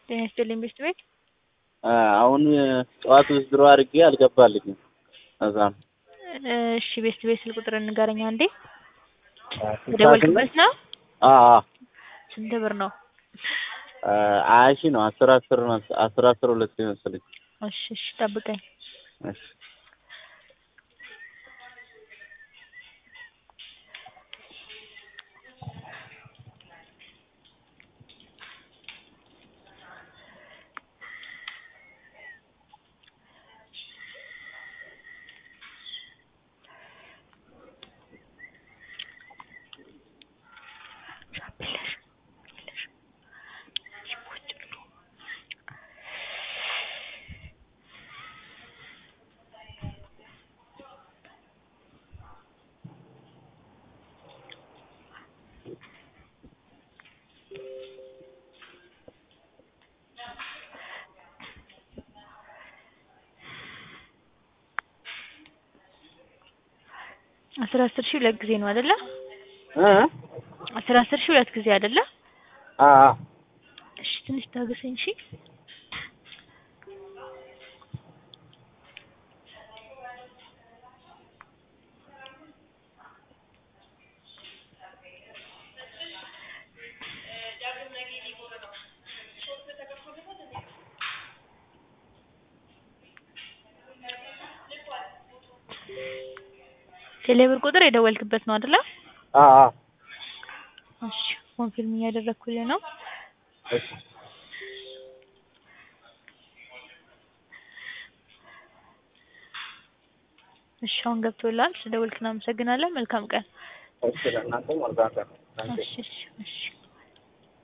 ጤና ይስጥልኝ ቤት ቤት አሁን ጠዋት ውስድሮ አድርጌ አልገባልኝም። እዛ ነው እሺ ቤት ቤት ስልክ ቁጥር ንገረኝ አንዴ። ስልሳ የደወልክበት ነው? አዎ አዎ ስንት ብር ነው? ሀያ ሺህ ነው። አስር አስር ነው። አስር አስር ሁለት መሰለኝ። እሺ እሺ ጠብቀኝ። እሺ አስር አስር ሺህ ሁለት ጊዜ ነው አይደለ? እ አስር አስር ሺህ ሁለት ጊዜ አይደለ? አ አ እሺ ትንሽ ታገሰኝ እሺ። ቴሌብር ቁጥር የደወልክበት ነው አይደለ? አ አ እሺ ኮንፊርም እያደረኩልህ ነው። እሺ እሺ አሁን ገብቶልሃል። ስለደወልክ እናመሰግናለን። መልካም ቀን። እሺ ለእናንተም መልካም ቀን። እሺ እሺ እሺ